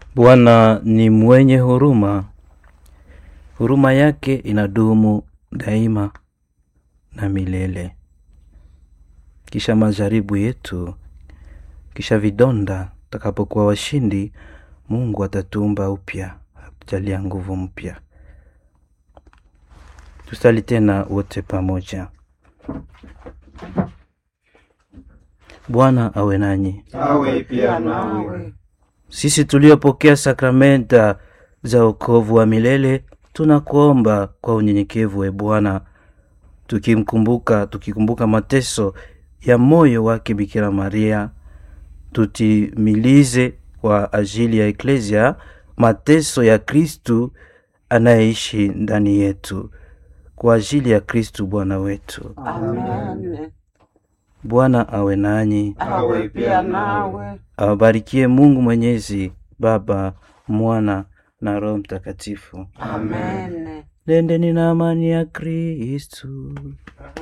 Bwana ni mwenye huruma, huruma yake inadumu daima na milele. Kisha majaribu yetu, kisha vidonda, tutakapokuwa washindi, Mungu atatuumba upya, atujalia nguvu mpya. Tusali tena wote pamoja. Bwana awe nanyi. awe pia nawe. Sisi tuliopokea sakramenta za wokovu wa milele tunakuomba kwa unyenyekevu, e Bwana, tukimkumbuka tukikumbuka mateso ya moyo wake Bikira Maria, tutimilize kwa ajili ya Eklesia mateso ya Kristu anayeishi ndani yetu, kwa ajili ya Kristu Bwana wetu. Amen. Bwana awe nanyi, Awe pia nawe. awabarikie Mungu Mwenyezi, Baba, Mwana na Roho Mtakatifu. Amen. Nendeni na amani ya Kristu.